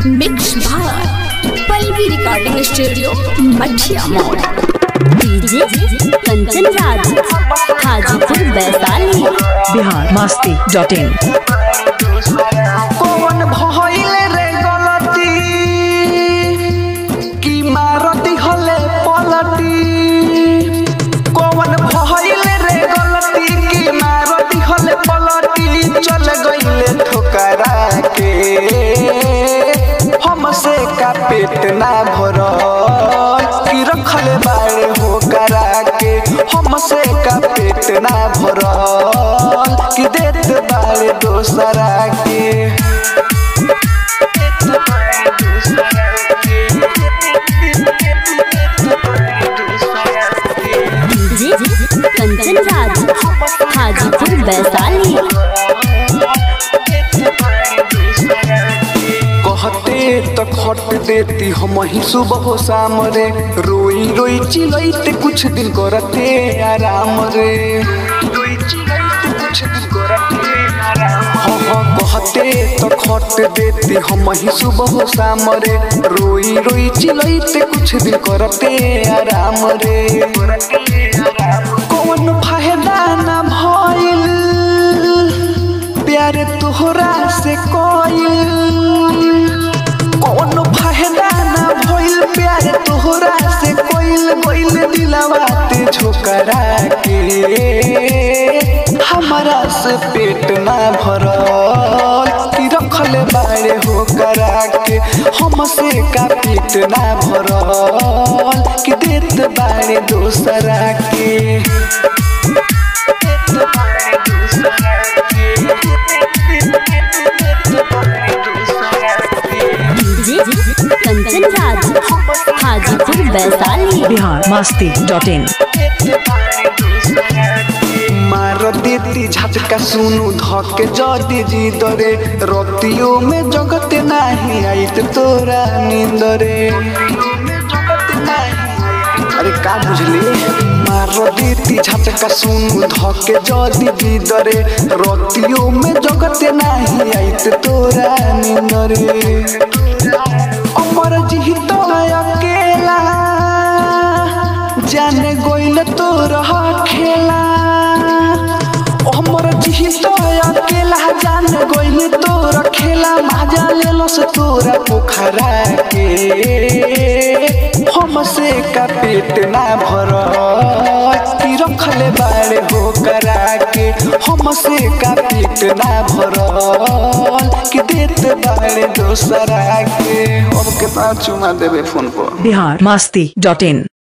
mix भार Pallavi recording studio मठिया मोड़ DJ Kanchan Raj Hajipur Vaishali Bihar Masti dot in कौन भइल रे गलती की मारती हले पलटी कौन भइल रे गलती की मारती हले पलटी चल गइले ठोकरा के हमसे का पेट ना भरल की रखले बाड़े हो करा के हमसे का पेट ना भरल की देत बाड़े दोसरा के डीजे कंचन राज हाजीपुर वैशाली कहते तो खट देती हम ही सुबह हो शाम रे रोई रोई चिलैते कुछ दिन करते आराम रे रोई चिलैते कुछ दिन करते आराम हाँ हाँ कहते तो खट देती हम ही सुबह हो शाम रे रोई रोई चिलैते कुछ दिन करते आराम रे कौन फायदा ना भइल प्यार तोहरा से कोइल कौन फायदा ना भइल प्यार तोहरा से कोइल कोइल दिलवा ते झोकरा के हमारा से पेट ना भरल की रखले बाड़े हो करा के हमसे का पेट ना भरल कि देत बाड़े दोसरा के DJ Kanchan Raj Hajipur Vaishali Bihar Masti dot in मार देती झटका सुनु धके जदी जी दरे रतियों में जगते नाही आइत तोरा नींद रे अरे का बुझली मार देती झटका सुनु धके जदी जी दरे रतियों में जगते नाही आइत तोरा नींद रे अमर जी तो अकेला जाने गोइल तोरा खेला हमर जी तो अकेला जाने गोइल तोरा खेला मजा लेलो से तोरा पोखरा के हमसे का पेट ना भर की रखले बाड़े हो करा के हमसे का पेट ना भरल कि देत बाड़े दोसरा के अब के पाँच चुमा देवे फोन पर बिहार मस्ती डॉट इन